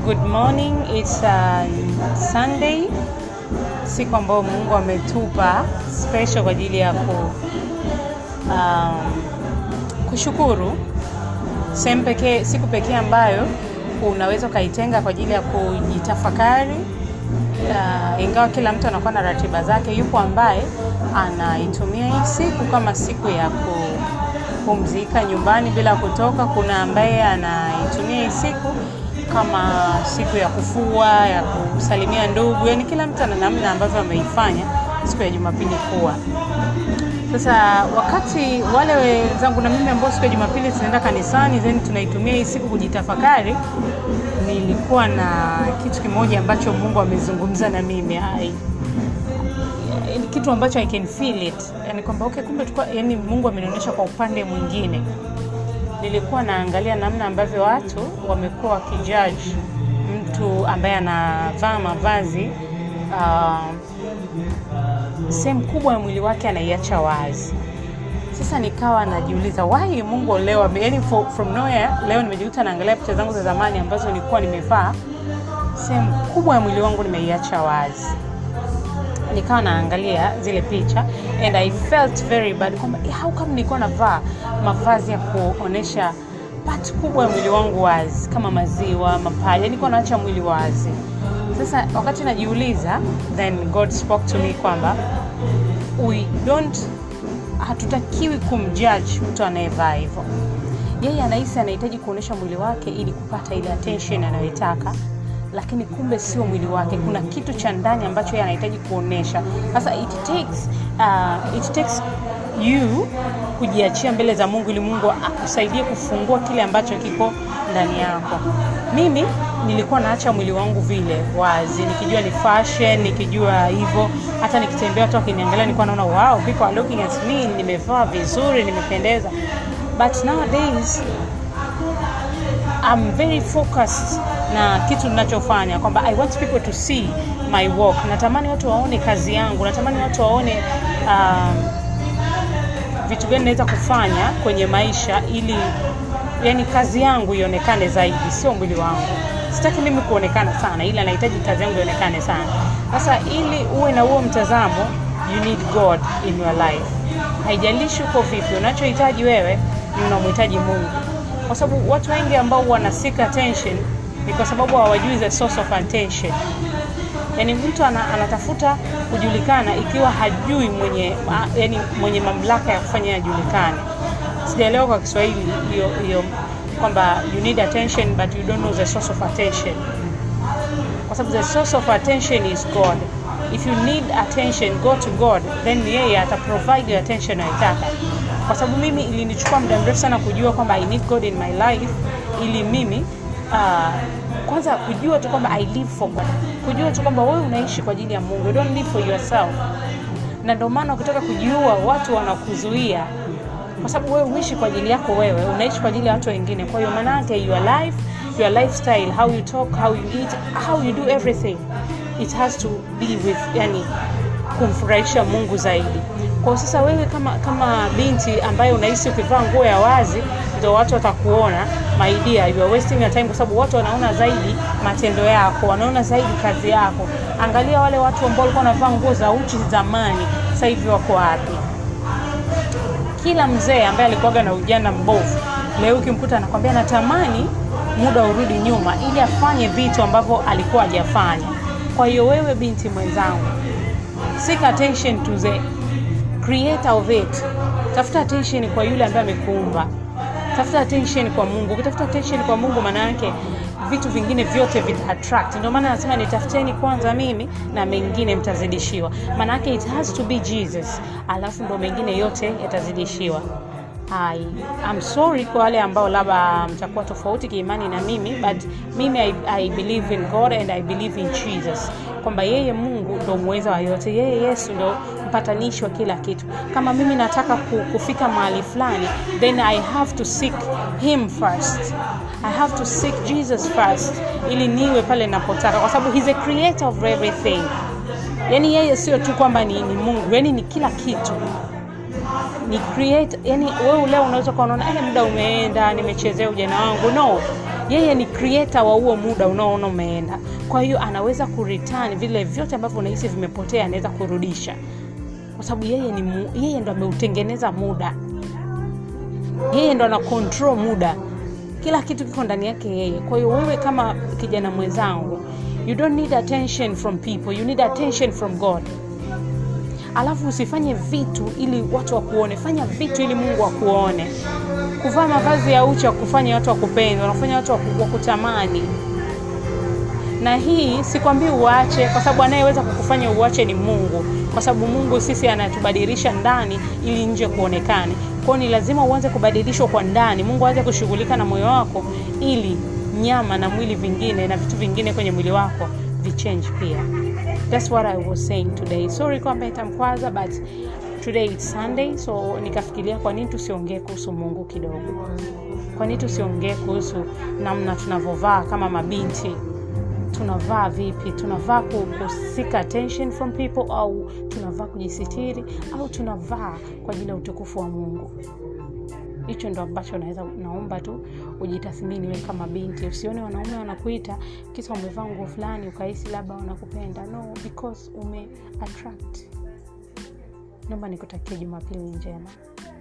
Good morning. It's uh, Sunday, siku ambayo Mungu ametupa special kwa ajili ya ku, um, kushukuru. Sehemu pekee, siku pekee ambayo unaweza ukaitenga kwa ajili ya kujitafakari. Uh, ingawa kila mtu anakuwa na ratiba zake, yupo ambaye anaitumia hii siku kama siku ya kupumzika nyumbani bila kutoka. Kuna ambaye anaitumia hii siku kama siku ya kufua, ya kusalimia ndugu, yani kila mtu ana namna ambavyo ameifanya siku ya Jumapili kuwa. Sasa wakati wale wenzangu na mimi ambao siku ya Jumapili tunaenda kanisani, then tunaitumia hii siku kujitafakari, nilikuwa na kitu kimoja ambacho Mungu amezungumza na mimi ai ni kitu ambacho I can feel it, yani kwamba okay, kumbe tukua, yani Mungu amenionyesha kwa upande mwingine. Nilikuwa naangalia namna ambavyo watu wamekuwa wakijudge mtu ambaye anavaa mavazi uh, sehemu kubwa ya mwili wake anaiacha wazi. Sasa nikawa najiuliza why Mungu leo ame- yani for, from nowhere leo nimejikuta naangalia picha zangu za zamani ambazo nilikuwa nimevaa, sehemu kubwa ya mwili wangu nimeiacha wazi nikawa naangalia zile picha and I felt very bad kwamba eh, how come nilikuwa navaa mavazi ya kuonesha part kubwa ya mwili wangu wazi kama maziwa, mapaja, nilikuwa naacha mwili wazi. Sasa wakati najiuliza, then God spoke to me kwamba we don't, hatutakiwi kumjudge mtu anayevaa hivyo. Yeye anahisi anahitaji kuonesha mwili wake ili kupata ile attention anayoitaka lakini kumbe sio mwili wake. Kuna kitu cha ndani ambacho yeye anahitaji kuonesha. Sasa it takes, uh, it takes you kujiachia mbele za Mungu ili Mungu akusaidie kufungua kile ambacho kiko ndani yako. Mimi nilikuwa naacha mwili wangu vile wazi, nikijua ni fashion, nikijua hivyo. Hata nikitembea watu wakiniangalia, nilikuwa naona wow, people are looking at me, nimevaa vizuri, nimependeza. But nowadays I'm very focused na kitu ninachofanya kwamba I want people to see my work. Natamani watu waone kazi yangu, natamani watu waone um, vitu gani naweza kufanya kwenye maisha ili yani kazi yangu ionekane zaidi, sio mwili wangu. Sitaki mimi kuonekana sana, ila nahitaji kazi yangu ionekane sana. Sasa ili uwe na huo mtazamo, you need God in your life. Haijalishi uko vipi, unachohitaji wewe ni unamhitaji Mungu, kwa sababu watu wengi ambao wana seek attention ni kwa sababu hawajui the source of attention. Yani mtu ana, anatafuta kujulikana ikiwa hajui mwenye ma, yani mwenye mamlaka ya kufanya ajulikane. Sijaelewa kwa Kiswahili hiyo hiyo kwamba you need attention but you don't know the source of attention, kwa sababu the source of attention is God. If you need attention, go to God, then yeye ata provide your attention unayotaka. Kwa sababu mimi ilinichukua muda mrefu sana kujua kwamba I need God in my life ili mimi uh, kwanza kujua tu kwamba I live for God, kujua tu kwamba wewe unaishi kwa ajili ya Mungu, you don't live for yourself. Na ndio maana ukitaka kujiua watu wanakuzuia, kwa sababu wewe uishi kwa ajili yako wewe, unaishi kwa ajili ya watu wengine. Kwa hiyo maana yake your life, your lifestyle, how you talk, how you eat, how you do everything, it has to be with yani kumfurahisha Mungu zaidi. Kwa sasa wewe kama kama binti ambaye unahisi ukivaa nguo ya wazi ndio watu watakuona, my dear, you are wasting your time, kwa sababu watu wanaona zaidi matendo yako, wanaona zaidi kazi yako. Angalia wale watu ambao walikuwa wanavaa nguo za uchi zamani, sasa hivi wako wapi? Kila mzee ambaye alikuwaga na ujana mbovu, leo ukimkuta anakwambia natamani muda urudi nyuma ili afanye vitu ambavyo alikuwa hajafanya. Kwa hiyo wewe binti mwenzangu, seek attention to the creator of it. Tafuta attention kwa yule ambaye amekuumba. Tafuta attention kwa Mungu. Ukitafuta attention kwa Mungu, maana yake vitu vingine vyote vita attract. Ndio maana nasema nitafuteni kwanza mimi na mengine mtazidishiwa. Maana yake it has to be Jesus, alafu ndo mengine yote yatazidishiwa. I, I'm sorry kwa wale ambao labda mtakuwa tofauti kiimani na mimi but mimi I, I believe in God and I believe in Jesus kwamba yeye Mungu ndo muweza wa yote, yeye Yesu ndo mpatanishi wa kila kitu. Kama mimi nataka ku- kufika mahali fulani, then I have to seek him first. I have to seek Jesus first ili niwe pale napotaka, kwa sababu he's a creator of everything. Yani yeye sio tu kwamba ni, ni Mungu, yani ni kila kitu ni create yani wewe leo unaweza kuwa unaona eh muda umeenda nimechezea ujana wangu no yeye ni creator wa huo muda unaoona umeenda kwa hiyo anaweza kureturn vile vyote ambavyo unahisi vimepotea anaweza kurudisha kwa sababu yeye ni mu, yeye ndo ameutengeneza muda yeye ndo ana control muda kila kitu kiko ndani yake yeye kwa hiyo wewe kama kijana mwenzangu you don't need attention from people you need attention from god alafu usifanye vitu ili watu wakuone fanya vitu ili mungu akuone kuvaa mavazi ya uchi wakufanya watu wakupenda wanafanya watu waku- wakutamani na hii sikwambii uache kwa sababu anayeweza kukufanya uache ni mungu kwa sababu mungu sisi anatubadilisha ndani ili nje kuonekane kwao ni lazima uanze kubadilishwa kwa ndani mungu aanze kushughulika na moyo wako ili nyama na mwili vingine na vitu vingine kwenye mwili wako vichange pia thats what i was saying today sorry kwamba itamkwaza but today it's sunday so nikafikiria kwa nini tusiongee kuhusu mungu kidogo kwa nini tusiongee kuhusu namna tunavyovaa kama mabinti tunavaa vipi tunavaa ku- kusika attention from people au tunavaa kujisitiri au tunavaa kwa ajili ya utukufu wa mungu hicho ndo ambacho naweza naomba tu ujitathmini we kama binti usione wanaume wanakuita kisa umevaa nguo fulani ukahisi labda wanakupenda no because ume attract naomba nikutakia jumapili njema